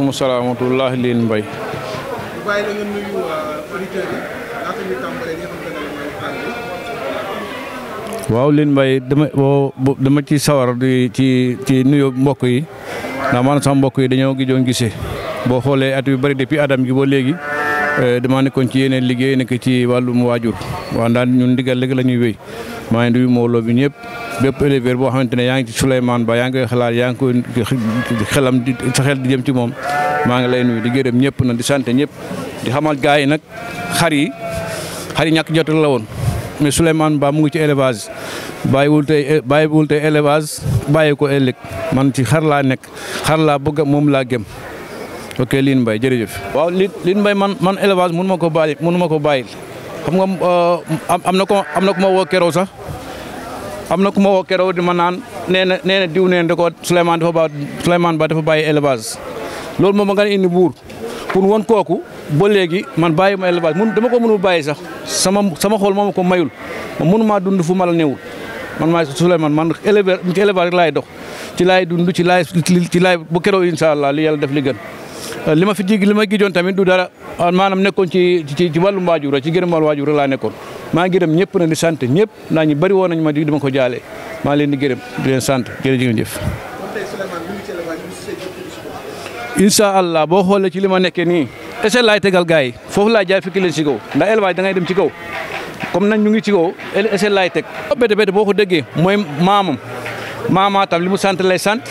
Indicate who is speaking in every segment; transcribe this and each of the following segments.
Speaker 1: waaleykum salaam wa rahmatulah Line Mbaye.
Speaker 2: bàyyi la nga nuyu auditeurs yi laata ñu tàmbalee li nga xamante ne mooy waxtaan bi.
Speaker 1: waaw Line Mbaye dama boo dama ci sawar di ci ci nuyu mbokk yi ndax man sama mbokk yi dañoo gijoon gisee boo xoolee at yu bëri depuis Adam gi ba léegi dama nekkoon ci yeneen liggéey nekk ci wàllum waajur waaw ndax ñun ndigal léegi la ñuy wéy maa ngi nuyu mbooloo bi ñëpp bépp éleveur boo xamante ne yaa ngi ci Souleymane Ba yaa ngi koy xalaat yaa ngi koy xelam di sa xel di jëm ci moom maa ngi lay nuyu di gërëm ñëpp nag di sant ñëpp di xamal gars yi nag xar yi xar yi ñàkk jot la woon mais Souleymane Ba mu ngi ci élevage bàyyiwul tey bàyyiwul tey élevage bàyyi ko ëllëg man ci xar laa nekk xar laa bëgg moom laa gëm ok Line Mbaye jërëjëf. waaw Line Line Mbaye man man élevage mënu ma ko bàyyi mënu ma ko bàyyil xam nga am na ko am na ku ma woo keroog sax am na ku ma woo keroog di ma naan nee na nee na diw neen da ko Souleymane dafa ba Souleymane Ba dafa bàyyi élevage loolu moom nga indi buur pour won kooku ba léegi man bàyyi ma élevage mun dama ko mënul bàyyi sax sama sama xol moo ma ko mayul ma mënu maa dund fu ma la newul man maay Souleymane man éleveur ci élevage rek laay dox ci laay dund ci laay ci laay bu keroog incha allah li yàlla def li gën li ma fi jig li ma gijoon tamit du dara maanaam nekkoon ci ci ci wàllum waajur ci gërëm wàllu waajur laa nekkoon maa ngi gërëm ñëpp na di sant ñëpp naa ñu bëri woon nañu ma di dama ko jaale maa leen di gërëm di leen sant jërëjëf.
Speaker 2: kon tey Souleymane mi ngi ci élevage bi si say
Speaker 1: incha allah boo xoolee ci li ma nekkee nii ese laay tegal gars yi foofu laay jaay fekk leen si kaw ndax élevage da ngay dem ci kaw comme nañ ñu ngi ci kaw ese laay teg. bete bete boo ko déggee mooy maamam maama tam li mu sant lay sant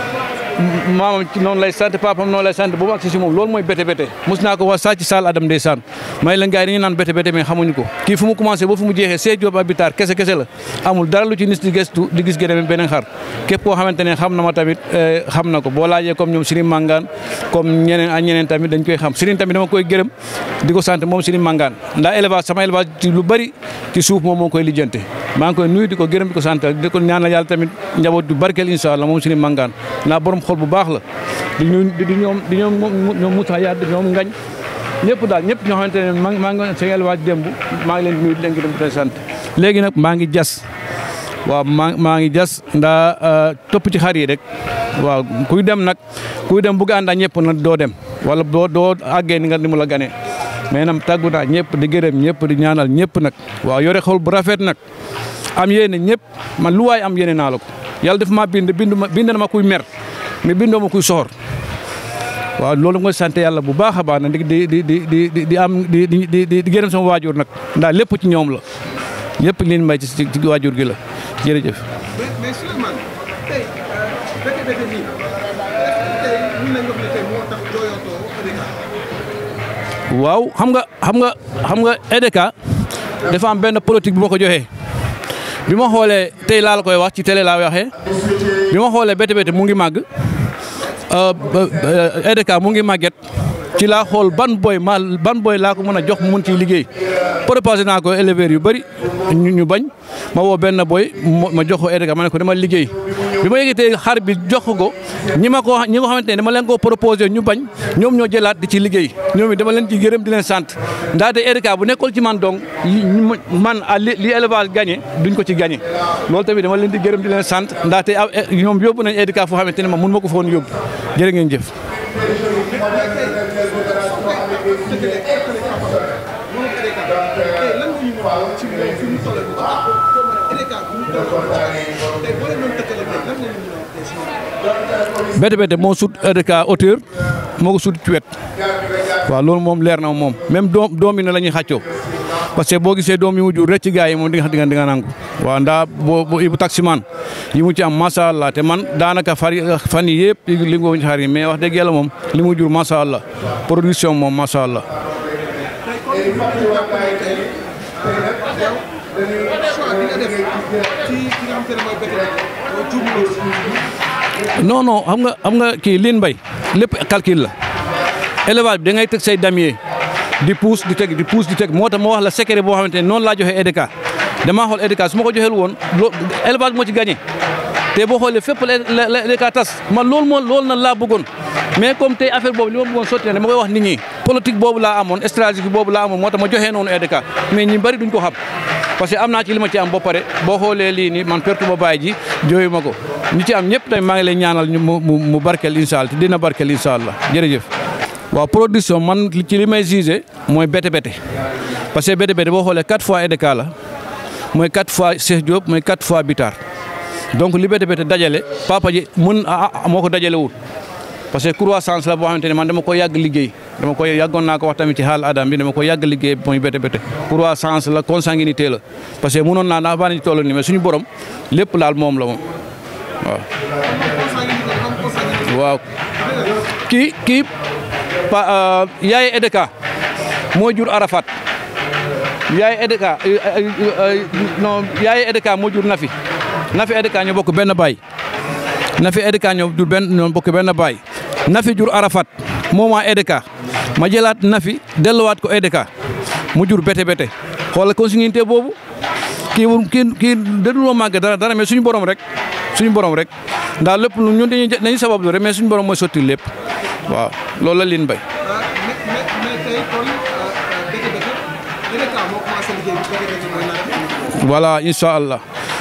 Speaker 1: maamam ci noonu lay sant papam noonu lay sant boobu ak si moom loolu mooy bete bete mos naa ko wax saa ci saal Adam ndeysaan may leen gars yi dañuy naan bete bete mais xamuñu ko kii fu mu commencé ba fu mu jeexee see Diop Abitar kese kese la amul dara lu ci nit di gëstu di gis gën beneen xar képp koo xamante ne xam na ma tamit xam na ko boo laajee comme ñoom Serigne Mangane comme ñeneen ak ñeneen tamit dañ koy xam Serigne tamit dama koy gërëm di ko sant moom Serigne Mangane ndax élevage sama élevage ci lu bëri ci suuf moom moo koy lijjante maa ngi koy nuyu di ko gërëm di ko sant di ko ñaanal yàlla tamit njaboot du barkeel incha allah moom Serigne Mangane naa borom xol bu baax la di ñu di ñoom di ñoom ñoom Moussa Yade ñoom Ngañ ñëpp daal ñëpp ñoo xamante ne maa maa ngi seen élevage démb maa ngi leen di nuyu di leen gërëm di leen sant léegi nag maa ngi jas waaw maa maa ngi jas ndaa topp ci xar yi rek waaw kuy dem nag kuy dem bugg ànd ak ñëpp nag doo dem wala doo doo àggee ni nga ni mu la ganee mais nag tàggu naa ñëpp di gërëm ñëpp di ñaanal ñëpp nag waaw yore xol bu rafet nag am yéene ñëpp man lu waay am yéene naa la ko yàlla def maa bind bind ma bind na ma kuy mer mais bindoo ma kuy soxor waaw loolu mooy sant yàlla bu baax a baax nag di di di di di am di di di gërëm sama waajur nag ndax lépp ci ñoom la lépp liñ may ci ci waajur gi la jërëjëf.
Speaker 2: mais mais Souleymane tey bete bete nii tey mën nañu wax ne tey moo tax jooyatoo EDK.
Speaker 1: waaw xam nga xam nga xam nga EDK dafa am benn politique bi ma ko joxee bi ma xoolee tey laa la koy wax ci télé laa waxee bi ma xoolee bete bete mu ngi màgg. EDK mu ngi màgget ci laa xool ban boy ma ban boy laa ko mën a jox mu mun ciy liggéey proposé naa ko éleveurs yu bëri ñu bañ ma woo benn boy ma jox ko EDK ma ne ko dama liggéey bi ma yëgatee xar bi jox ko ñi ma ko ñi nga xamante ne dama leen ko proposé ñu bañ ñoom ñoo jëlaat di ci liggéey ñoom it dama leen ci gërëm di leen sant ndaxte EDK bu nekkoon ci man donc man li élevage gagné duñ ko ci gagné loolu tamit dama leen di gërëm di leen sant ndaxte ñoom yóbbu nañ EDK foo xamante ne ma mun ma ko foon yóbbu jërë ngeen jëf. bete bete moo sut EDK hauteur moo ko sut ci wet waaw loolu moom leer na moom même doom doom yi ne la ñuy xàccoo parce que boo gisee doom yi mu jur rek ci gars yi moom di nga di nga di nga nangu waaw ndaa boo bu taximan yi mu ci am macha allah te man daanaka far fan yi yëpp li nga ci xar yi mais wax dëgg yàlla moom li mu jur macha allah production moom macha allah. non non xam nga xam nga kii Line Mbaye lépp calcul la élevage bi da ngay teg say damier di pousse di teg di pousse di teg moo tax ma wax la secret boo xamante ne noonu laa joxee EDK damaa xool EDK su ma ko joxeel woon loo élevage moo ci gagné te boo xoolee fépp la la EDK tas man loolu moo loolu na laa bëggoon mais comme tey affaire boobu li ma bëggoon sotti na dama koy wax nit ñi politique boobu laa amoon stratégie boobu laa amoon moo tax ma joxee noonu EDK mais ñi bari duñ ko xam parce que am naa ci li ma ci am ba pare boo xoolee lii nii man pertu ba bàyyi ji jooyu ma ko ñi ci am ñëpp tamit maa ngi lay ñaanal ñu mu mu mu barkeel incha allah te dina barkeel incha allah jërëjëf. waaw production man ci li may gisé mooy bete bete parce que bete bete boo xoolee quatre fois EDK la mooy quatre fois Cheikh Diop mooy quatre fois Bitar donc li bete bete dajale papa ji mën a moo ko dajale wul parce que croissance la boo xamante ne man dama ko yàgg liggéey dama ko yàggoon naa ko wax tamit ci xaal adam bi dama ko yàgg liggéey mooy bete bete croissance la consanguinité la parce que mënoon naa naa baa nañu toll nii mais suñu borom lépp laal moom la moom waaw waaw kii kii pa yaay EDK moo jur Arafat yaay EDK non yaay EDK moo jur Nafi Nafi EDK ñoo bokk benn baay Nafi EDK ñoo jur benn ñoo bokk benn baay Nafi jur Arafat moom waa EDK ma jëlaat Nafi delluwaat ko EDK mu jur bete bete xoolal consanguinité boobu kii kii kii daduloo màgg dara dara mais suñu borom rek suñu borom rek ndax lépp lu ñun dañuy dañuy sabablu rek mais suñu borom mooy sotti lépp waaw loolu la liin bay
Speaker 2: mais mais mais tey kon dëgg dëgg EDK moo commencé liggéey bi dëgg dëgg mooy nawet
Speaker 1: voilà incha allah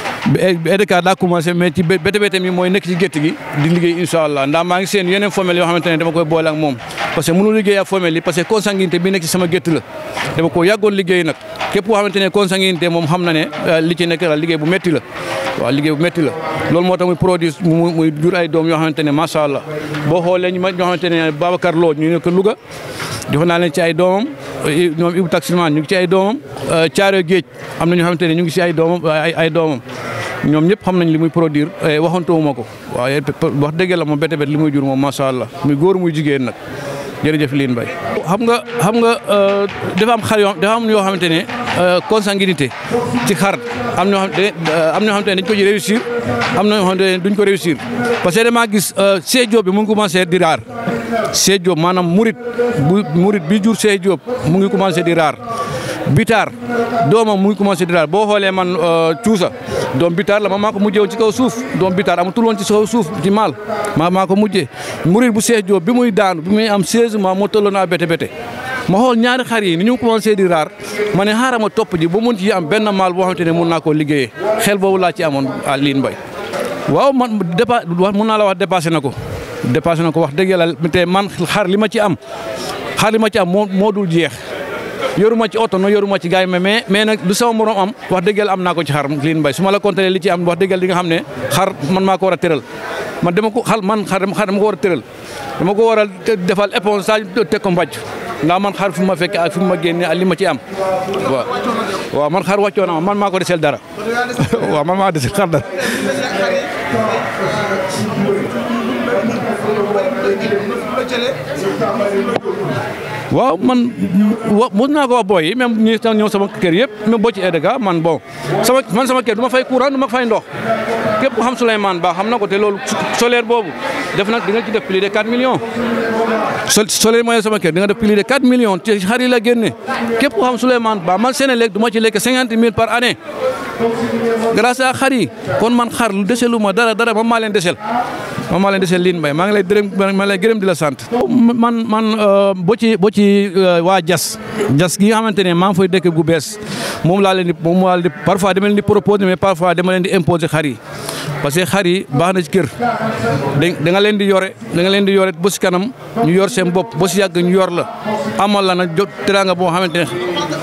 Speaker 1: EDK daa commencé mais ci bete bete mi mooy nekk ci gétt gi di liggéey incha allah ndax maa ngi seen yeneen femelle yoo xamante ne dama koy boole ak moom parce que mënu liggéey ak femelle yi parce que consanguinité bi nekk ci sama gétt la dama ko yàggoon liggéey nag képp koo xamante ne consanguinité moom xam na ne li ci nekk la liggéey bu métti la waaw liggéey bu métti la loolu moo tax muy produit muy jur ay doom yoo xamante ne macha allah boo xoolee ñu ma ñoo xamante ne Babacar Lo ñu nekk Louga jox naa leen ci ay doomam ñoom Ibou Taximan ñu ngi ci ay doomam Thiaroye Géej am na ñoo xamante ne ñu ngi ci ay doomam ay ay doomam ñoom ñëpp xam nañ li muy produire waxantuwuma ko waaye wax dëgg la moom bete bet li muy jur moom macha allah muy góor muy jigéen nag jërëjëf liin bay xam nga xam nga dafa am xar yoo dafa am yoo xamante ne consanguinité ci xar am ñoo xam am ñoo xamante ne dañ ko ci réussir am na ñoo xamante ne duñ ko réussir parce que damaa gis Cheikh Diop bi mu ngi commencé di raar Cheikh Diop maanaam murit bu murit bi jur Cheikh Diop mu ngi commencé di raar Bitar doomam mu ngi commencé di raar boo xoolee man cuusa doom Bitar la ma maa ko mujjee woon ci kaw suuf doom Bitar amatul woon ci kaw suuf ci maal maa maa ko mujjee murit bu Cheikh Diop bi muy daanu bi muy am 16 mois moo tolloon naa bete bete ma xool ñaari xar yi ni ñu commencé di raar ma ne xaaral ma topp ji ba mun ci am benn maal boo xamante ne mun naa koo liggéeyee xel boobu laa ci amoon à liin mbay waaw man dépa wax mun naa la wax dépassé na ko dépassé na ko wax dëgg yàlla te man xar li ma ci am xar li ma ci am moo moo dul jeex yoruma ci oto no yoruma ci gaay mais mais nag lu sama morom am wax dëgg yàlla am naa ko ci xar liin mbay su ma la compté li ci am wax dëgg yàlla di nga xam ne xar man maa ko war a tëral man dama ko xal man xar dama ko war a tëral dama ko war a defal éponge saa teg ko mbàcc ndax man xar fu ma fekk ak fu ma génne ak li ma ci am waaw waaw man xar wàccoo na ma man maa ko desel dara waaw man maa desel xar dara waaw man wa mos naa ko wax booy yi même ñi ñëw sama kër yëpp même boo ci EDK man bon sama man sama kër du ma fay courant du ma fay ndox képp ku xam Souleymane Ba xam na ko te loolu solaire boobu def nag di nga ci def plus de 4 millions. so solaire mooy sama kër di nga def plus de 4 millions te xar yi la génne képp ku xam Souleymane Ba man Sénélec du ma ci lekk 50 000 par année grâce à xar yi kon man xar lu deselu ma dara dara man maa leen desel man maa leen desel liin mbay maa ngi lay dërëm maa lay gërëm di la sant. man man boo ci boo ci waa jas jas gi nga xamante ne maa ngi fay dëkk gu bees moom laa leen di moom laa leen di parfois dama leen di proposer mais parfois dama leen di imposer xar yi parce que xar yi baax na ci kër da nga leen di yore da nga leen di yore ba si kanam ñu yor seen bopp ba si yàgg ñu yor la amal la nag jot teraanga boo xamante ne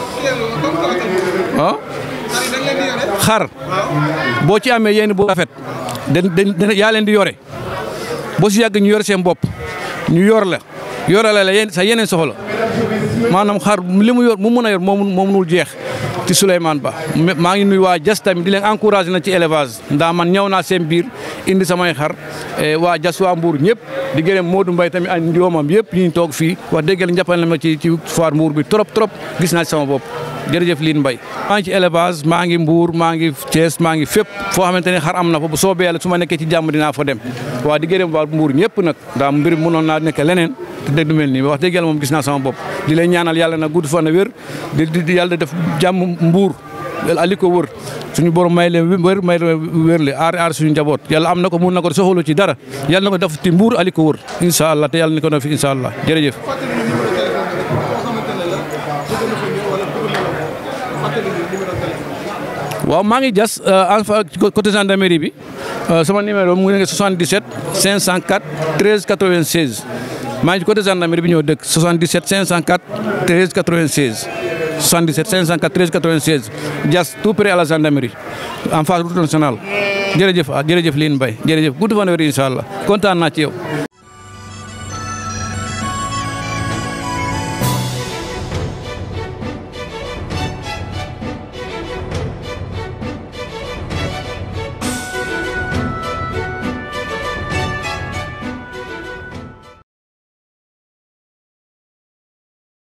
Speaker 1: ah xar boo ci amee yéen bu rafet da yaa leen di yore ba si yàgg ñu yor seen bopp ñu yor la yorale la yéen sa yeneen soxla maanaam xar li mu yor mu mun a yor moom moo munul jeex ci Souleymane Ba maa ngi nuy waa jas tamit di leen encouragé na ci élevage ndax man ñëw naa seen biir indi samay xar waa jas waa Mbour ñëpp di gërëm Modou Mbaye tamit ak njoomam yëpp ñu toog fii wax dëgg yàlla jàppale na ma ci ci foire Mbour bi trop trop gis naa ci sama bopp jërëjëf Line Mbaye maa ngi ci élevage maa ngi Mbour maa ngi Thiès maa ngi fépp foo xamante ne xar am na fa bu soobee yàlla su ma nekkee ci jàmm dinaa fa dem waa di gërëm waa Mbour ñëpp nag ndax mbir mënoon naa nekk leneen te dëgg du mel nii wax dëgg yàlla moom gis naa sama bopp di lay ñaanal yàlla na gudd fan a wér di di yàlla def jàmm Mbour ali ko wër suñu borom may leen wér may leen wér le aar aar suñu njaboot yàlla am na ko mun na ko soxalu ci dara yàlla na ko def ci Mbour ali ko wër incha allah te yàlla ni ko def incha allah jërëjëf waaw maa ngi jas en fa côté gendarmerie bi sama numéro mu ngi 77 504 13 96 maa ngi ci côté gendarmerie bi ñoo dëkk 77 504 13 96 77 504 13 96 jas tout près à la gendarmerie en face route nationale jërëjëf ah jërëjëf Line Mbaye jërëjëf gudd fan wér incha allah kontaan naa ci yow.